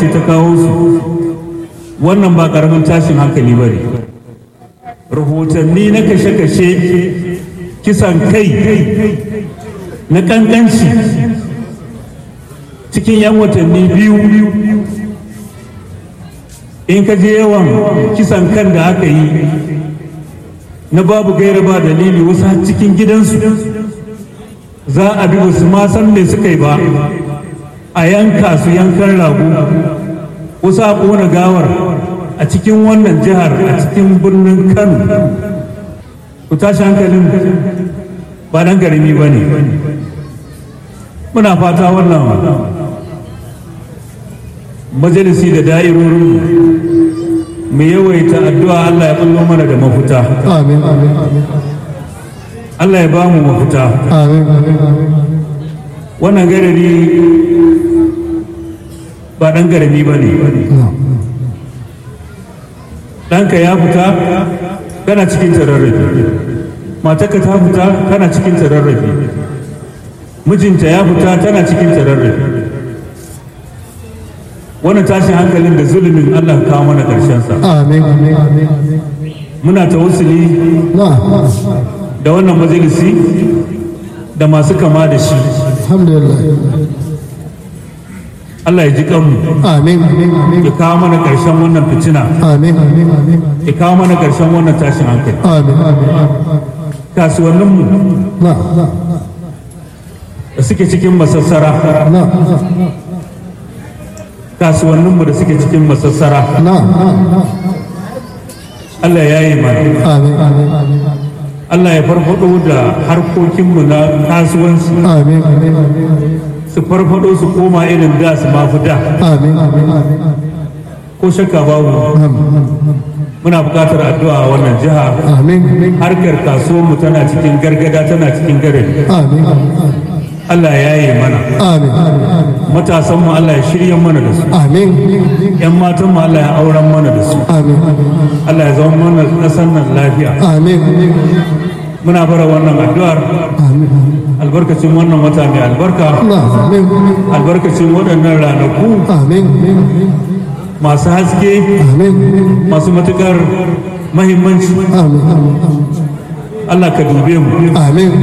ta kawo su wannan ba karamin tashin hankali ba ne rahotanni na kashe-kashe kisan kai na kankanci cikin 'yan watanni biyu in ka je yawan kisan kan da aka yi na babu gaira ba dalili wasu har cikin gidansu za a bi wasu ma san me suka yi ba a yanka su yankan rago wasu a ƙona gawar a cikin wannan jihar a cikin birnin kano ku tashi hankalin ba dan garami ba ne muna fata wannan majalisi da da'irorin mu yawaita addu'a Allah ya bullo mana da mafuta amin amin amin Allah ya ba mu mafuta amin amin wannan garari ba dan garami ba ne ɗanka ya fita kana cikin tararrafi matarka ta fita kana cikin tararrafi mijinta ya fita tana cikin tararrafi wannan tashin hankalin da zulumin Allah ka kawo mana sa amin amin amin muna tawassuli na da wannan majalisi da masu kama da shi alhamdulillah Allah ya ji kanmu amin amin amin ya kawo mana ƙarshen wannan fitina amin amin amin ya kawo mana ƙarshen wannan tashin hankali amin amin kasuwanninmu na na da suke cikin masassara na kasuwanninmu da suke cikin masassara na Allah ya yi mana amin amin amin Allah ya farfado da harkokinmu na kasuwanci amin amin amin su farfado su koma irin da su mafi da amin amin amin ko shakka babu muna buƙatar addu'a a wannan jiha amin harkar kasuwanmu tana cikin gargada tana cikin gare amin Allah ya yi mana amin matasanmu Allah ya shirya mana da su amin yan matanmu Allah ya auren mana da su amin Allah ya zama mana ƙasar nan lafiya amin muna bara wannan addu'ar amin albarkacin wannan wata mai albarka na amin albarkacin waɗannan ranaku amin masu haske amin masu matuƙar mahimmanci amin Allah ka dube mu amin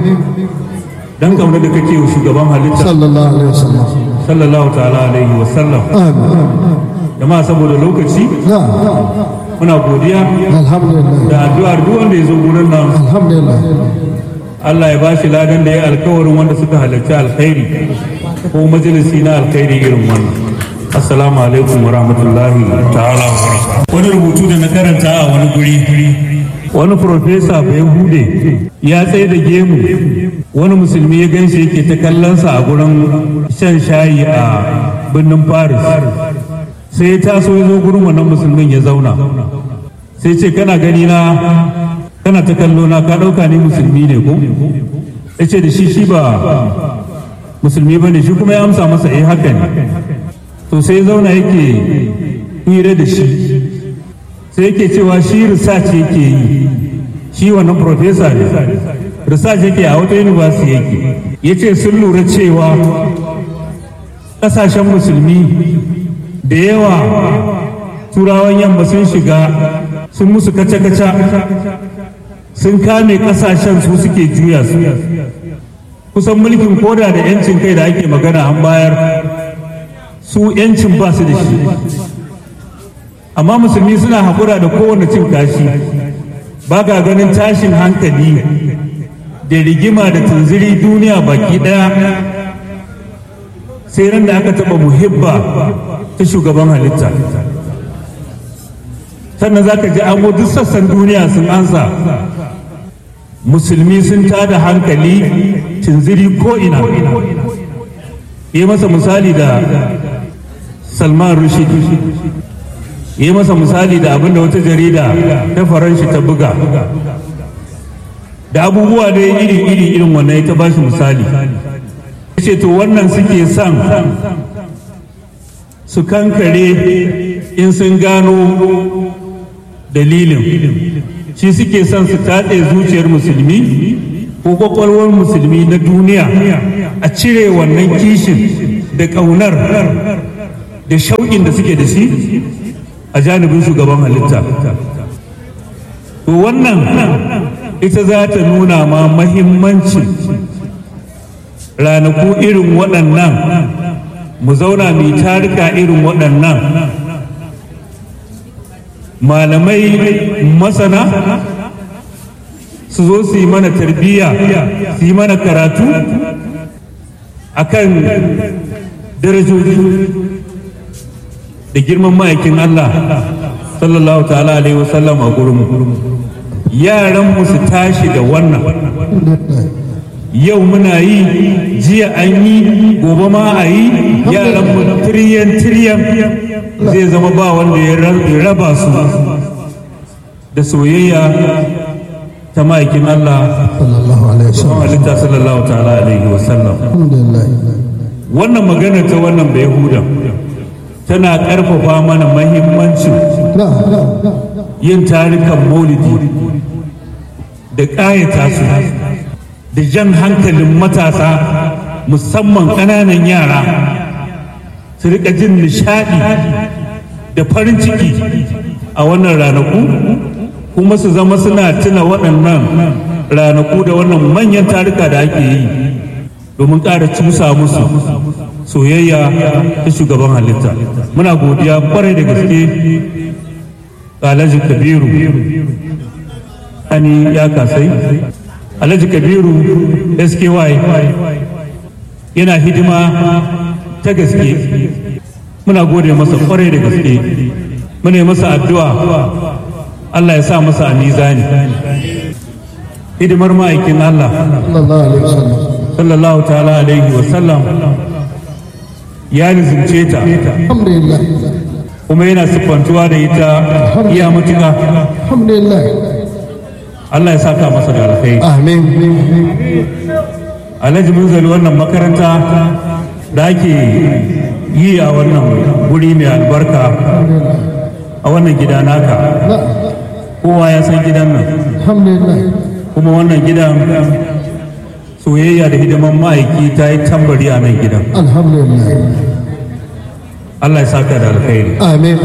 dan kamar da kake wa shugaban halitta sallallahu alaihi wasallam sallallahu ta'ala alaihi wa sallam amin jama'a saboda lokaci na muna godiya alhamdulillah da addu'ar duk wanda ya zo gurin nan alhamdulillah Allah ya bashi ladan da ya alkawarin wanda suka halarci alkhairi ko majalisi na alkhairi irin wannan assalamu alaikum wa rahmatullahi ta'ala wa barakatuh wani rubutu da na karanta a wani guri wani profesa bai hude ya tsaye da gemu wani musulmi ya ganshi yake ta kallonsa a gurin shan shayi a birnin paris sai ya taso ya zo gurin wannan musulmin ya zauna sai ce kana gani na kana ta kallo na ka ɗauka ni musulmi ne ko ya ce da shi shi ba musulmi ba ne shi kuma ya amsa masa eh haka ne to sai ya zauna yake hira da shi sai yake cewa shi research yake yi shi wannan professor ne research yake a wata university yake ya ce sun lura cewa ƙasashen musulmi da yawa turawan yamma sun shiga sun musu kaca-kaca sun kame kasashen su suke juya su kusan mulkin koda da yancin kai da ake magana an bayar su yancin ba su da shi amma musulmi suna haƙura da kowane cin kashi ba ga ganin tashin hankali da rigima da tunziri duniya baki ɗaya sai ran da aka taɓa muhibba ta shugaban halitta sannan za ka ji an duk sassan duniya sun ansa musulmi sun tada hankali tunziri ko'ina yi masa misali da salman rushid yi masa misali da abinda wata jarida ta faranshi ta buga da abubuwa da iri iri irin wannan ya ta bashi misali ce to wannan suke son su kankare in sun gano dalilin shi suke son su tatse zuciyar musulmi ko kwakwalwar musulmi na duniya a cire wannan kishin da ƙaunar da da shauƙin da suke da shi a janibin shugaban halitta to wannan ita za ta nuna ma mahimmancin ranaku irin waɗannan mu zauna mai tarika irin waɗannan malamai masana su zo su yi mana tarbiyya su yi mana karatu akan darajoji da girman ma'aikin Allah sallallahu ta'ala alaihi wasallam a gurinmu yaran mu su tashi da wannan yau muna yi jiya an yi gobe ma a yi yaran mu tiriyan tiriyan zai zama ba wanda ya raba su da soyayya ta ma'aikin Allah sallallahu alaihi wasallam halitta sallallahu ta'ala alaihi wasallam alhamdulillah wannan magana ta wannan bai huda tana ƙarfafa mana mahimmancin na yin tarikan maulidi da ƙayata su da jan hankalin matasa musamman ƙananan yara su rika jin nishaɗi da farin ciki a wannan ranaku kuma su zama suna tuna waɗannan ranaku da wannan manyan tarika da ake yi domin ƙara cusa musu soyayya ta shugaban halitta muna godiya kwarai da gaske ga alhaji kabiru ani ya kasai alhaji kabiru sky yana hidima ta gaske muna gode masa kwarai da gaske muna yi masa addu'a allah ya sa masa a mizani hidimar ma'aikin allah sallallahu alaihi wasallam sallallahu ta'ala alaihi wasallam ya nizumce ta alhamdulillah kuma yana siffantuwa da ita iya matuka alhamdulillah Allah ya saka masa da alkhairi amin alhaji munzali wannan makaranta da ake yi a wannan guri mai albarka a wannan gida naka na kowa ya san gidan nan alhamdulillah kuma wannan gidan soyayya da hidiman ma'aiki ta yi tambari a nan gidan alhamdulillah Allah ya saka da alkhairi amin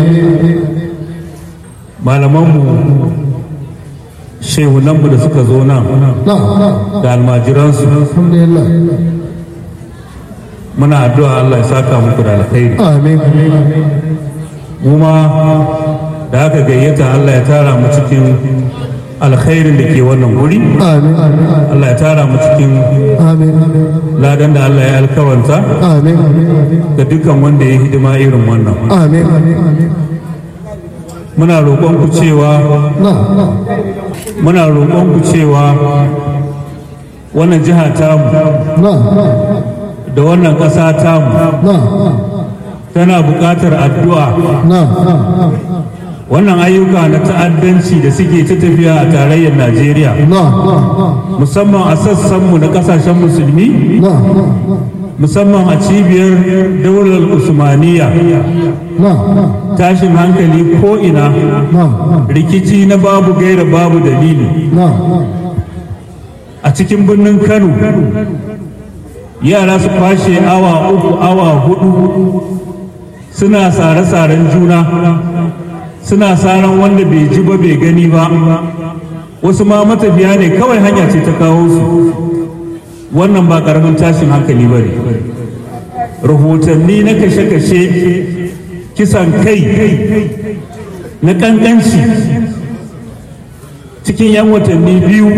malamanmu shehunanmu da suka zo nan na na da almajiransu alhamdulillah muna addu'a Allah ya saka muku da alkhairi amin mu ma da aka gayyata Allah ya tara mu cikin alkhairin da ke wannan guri amin Allah ya tara mu cikin amin ladan da Allah ya alkawanta amin ga dukkan wanda ya hidima irin wannan amin muna roƙon ku cewa na muna roƙon ku cewa wannan jiha tamu na da wannan ƙasa tamu na tana buƙatar addu'a na wannan ayyuka na ta'addanci da suke ta tafiya a tarayyar Najeriya na musamman a sassanmu na ƙasashen musulmi na musamman a cibiyar daular usmaniya na tashin hankali ko'ina na rikici na babu gaira babu dalili na a cikin birnin kano yara su kwashe awa uku awa hudu suna sare-saren juna suna saran wanda bai ji ba bai gani ba wasu ma matafiya ne kawai hanya ce ta kawo su wannan ba karamin tashin hankali ba ne rahotanni na kashe-kashe kisan kai na kankanci cikin 'yan watanni biyu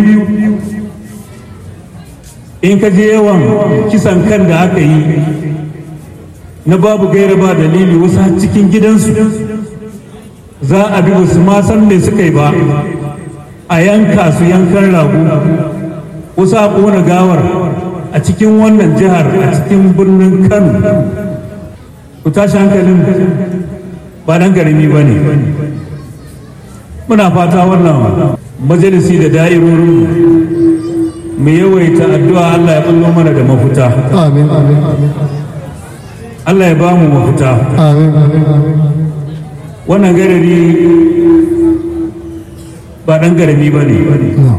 in ka je yawan kisan kan da aka yi na babu gaira ba dalili wasu har cikin gidansu za a bi wasu ma san me suka yi ba a yanka su yankan rago wasu a ƙona gawar a cikin wannan jihar a cikin birnin kano ku tashi hankalin ba dan garimi ba ne muna fata wannan majalisi da da'irorin mu yawaita addu'a Allah ya bullo mana da mafita amin amin amin Allah ya ba mu mafita amin amin amin wannan garari ba dan garami ba ne na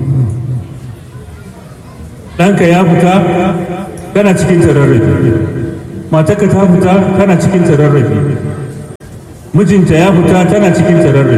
ɗanka ya fita kana cikin tararrafi matarka ta fita kana cikin tararrafi mijinta ya fita tana cikin tararre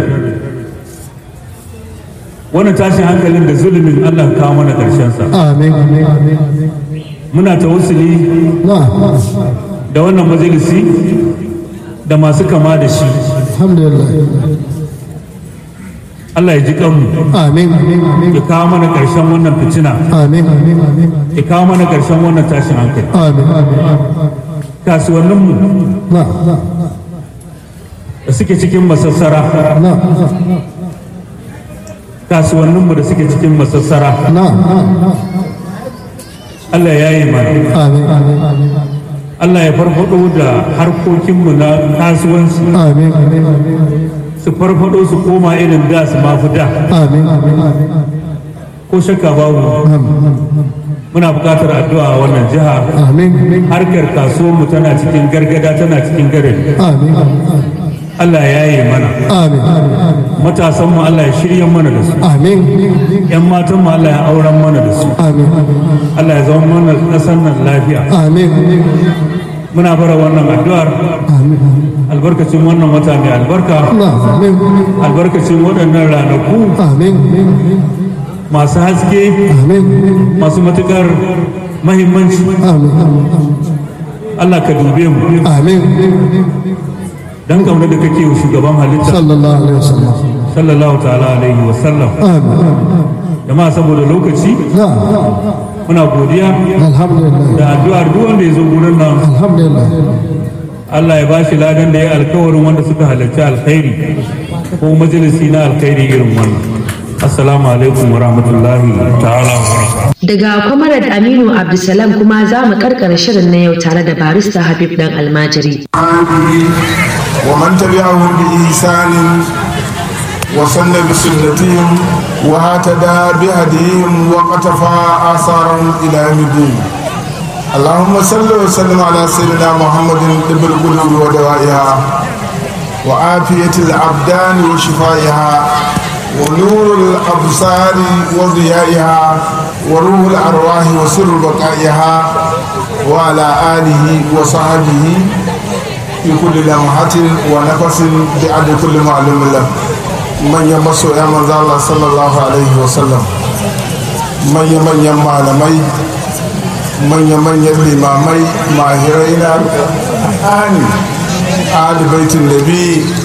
wannan tashin hankalin da zulumin Allah kawo mana sa amin muna tawassuli na da wannan majalisi da masu kama da shi alhamdulillah Allah ya ji kanmu amin ya kawo mana ƙarshen wannan fitina amin ya kawo mana ƙarshen wannan tashin hankali amin kasuwanninmu na da suke cikin masassara na kasuwanninmu da suke cikin masassara na Allah ya yi mana amin Allah ya farfado da harkokinmu na kasuwanci amin su farfado su koma irin da su mafi da amin ko shakka babu muna buƙatar addu'a a wannan jiha amin harkar kasuwanmu tana cikin gargada tana cikin gare amin Allah ya yi mana amin matasanmu Allah ya shirya mana da su amin yan matanmu Allah ya auren mana da su amin Allah ya zama mana ƙasar nan lafiya amin muna bara wannan addu'ar amin albarkacin wannan wata mai albarka na amin albarkacin waɗannan ranaku amin masu haske amin masu matuƙar mahimmanci amin Allah ka dube mu amin dan kauna da kake wa shugaban halitta sallallahu alaihi wasallam sallallahu ta'ala alaihi wa sallam amin jama'a saboda lokaci na muna godiya alhamdulillah da addu'ar duk wanda ya zo gurin nan alhamdulillah Allah ya bashi ladan da ya alkawarin wanda suka halarci alkhairi ko majalisi na alkhairi irin wannan assalamu alaikum wa rahmatullahi ta'ala wa barakatuh Daga Kwamarad Aminu Abdulsalam kuma za mu karkara shirin na yau tare da barista Habib dan almajiri. ومن تبعهم بإحسان وصلى بسنتهم واهتدى بهديهم وقتفى آثارهم إلى يوم الدين اللهم صل وسلم على سيدنا محمد طب القلوب ودوائها وعافية الأبدان وشفائها ونور الأبصار وضيائها وروح الأرواح وسر بقائها وعلى آله وصحبه في كل لمحة ونفس بعد كل معلوم له من يمسو يا من الله صلى الله عليه وسلم من يمن يما لمي من يمن يلمامي ماهرين آني آل بيت النبي